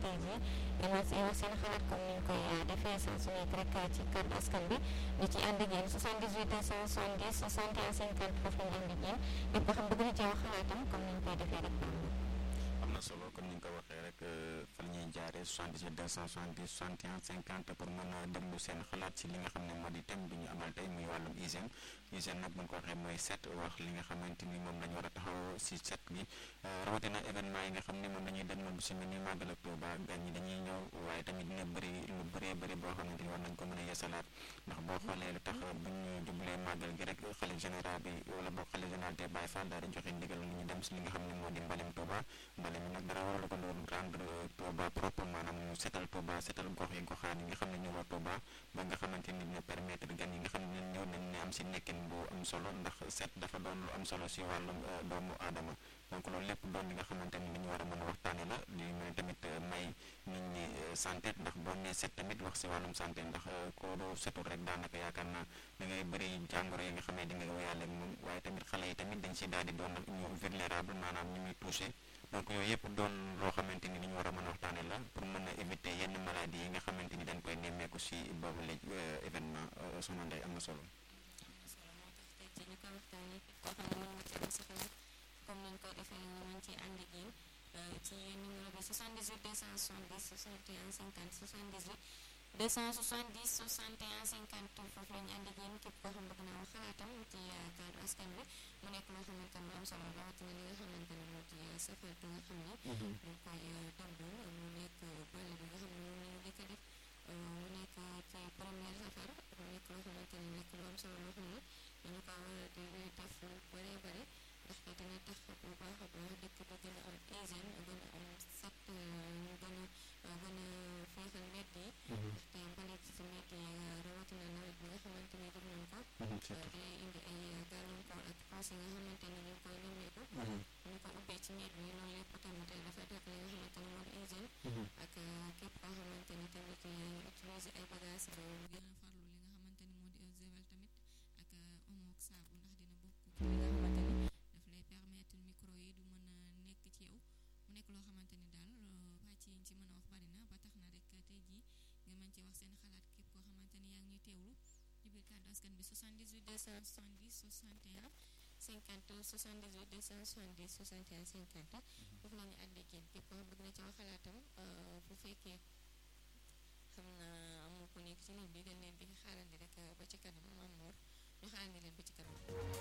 tey jii ngeen wax wax seen xalaat comme ni ñu koy defee saa su nekk rek ci kàddu askan bi di ci ànd ak yéen 78 270 61 50 foofu la ñu ànd ak yéen lépp xam bëgg na ci wax xalaatam comme ni ñu koy defee rek am na solo comme ni nga ko waxee rek fa la ñuy jaaree 78 270 61 50 pour mën a déglu seen xalaat ci li nga xam ne moo di thème bi ñu amal tey muy wàllum hygiène hygiène nag bu ñu ko waxee mooy set wax li nga xamante ni moom la ñu war a taxaw si set gi rawatina événement yi nga xam ne moom la ñuy déglu bu si mel ni màggal ak Tuuba gan ñi dañuy ñëw waaye tamit dina bëri lu bëree bëri boo xamante ni war nañ ko mën a yeesalaat ndax boo xoolee lu tax bu ñu jublee màggal gi rek xalif général bi wala boog xalif général te Baye Fall daal di joxe ndigal lu ñu dem si li nga xam ne moo di mbalim Tuuba mbalim mi nag dara waral ko loolu rendre Touba propre maanaam ñu setal Touba setal gox yi goxaan yi nga xam ne ñoo war Touba ba nga xamante ni dina permettre gan yi nga xam ne ñëw nañ ne am si nekkin bu am solo ndax set dafa doon lu am solo si wàllum doomu aadama donc loolu lépp doon li nga xamante ni li ñu war a mën a waxtaane la li mën tamit may nit ñi santé ndax boo nee set tamit wax si wàllum santé ndax koo doo setul rek daanaka yaakaar naa da ngay bëri jàngoro yi nga xam ne di nga wéyaale ak moom waaye tamit xale yi tamit dañ si daal di doon ñu vulnérable maanaam ñu muy touché donc yooyu yëpp doon loo xamante ni li ñu war a mën a waxtaane la pour mën a éviter yenn maladies yi nga xamante ni dañ koy nemmeeku si boobu la événement soxna Ndeye am na solo. ci ñu ko waxtaanee koo xam ne mën nga ci am sa xalaat comme ni ñu ko defee ñu mën ci ànd ak yéen ci numéro bi 78 270 61 50 78 270 61 50 foofu la ñu ànd ak yéen képp koo xam bëgg naa wax xalaatam ci kaddu askan bi mu nekk loo xamante ni lu am solo rawatina li nga xamante ni moo di safar bi nga xam ne. ñu koy dundal mu nekk bale bi nga xam ne moom la ñu njëkk a def mu nekk ci première safar mu nekk loo xamante ni nekk lu am solo loo xam ne dañu ko war a di def lu bëree bëri ndaxte dina tax bu baax a baax dëkk bi gën a am hygiène gën a am set ñu gën a gën a féexal mbedd yi. ndaxte mbalit ci mbedd yi rawatina nawet bi nga xamante ni jëm nañ ko. day indi ay gàllankoor ak foos yi nga xamante ni ñu koy nemmeeku. ñu ko ubbee ci mbedd yi loolu lépp tamit dafay tax li nga xamante ni moo di hygiène. ak képp koo xamante ni tamit yaa ngi utiliser ay bagages ba gën a farlu li nga xamante ni moo di eau de javel tamit ak omo ak saabu ndax dina bokk ci li nga xamante ni daf lay permettre micro yi du mën a nekk ci yow mu nekk loo xamante ni daal pàcc yi ñu ci mën a wax bari na ba tax na rek tey jii nga mën ci wax seen xalaat képp koo xamante ni yaa ngi ñuy teewlu ci biir kàddu askan bi 78 270 61 50 78 270 61 50 foofu la ñu ànd ak yéen képp koo bëgg na ci wax xalaatam bu fekkee xam na amul ko nekk ci ligne bi dañ leen di xaarandi rek ba ci kanam Mamour ñu xaarandi leen ba ci kanam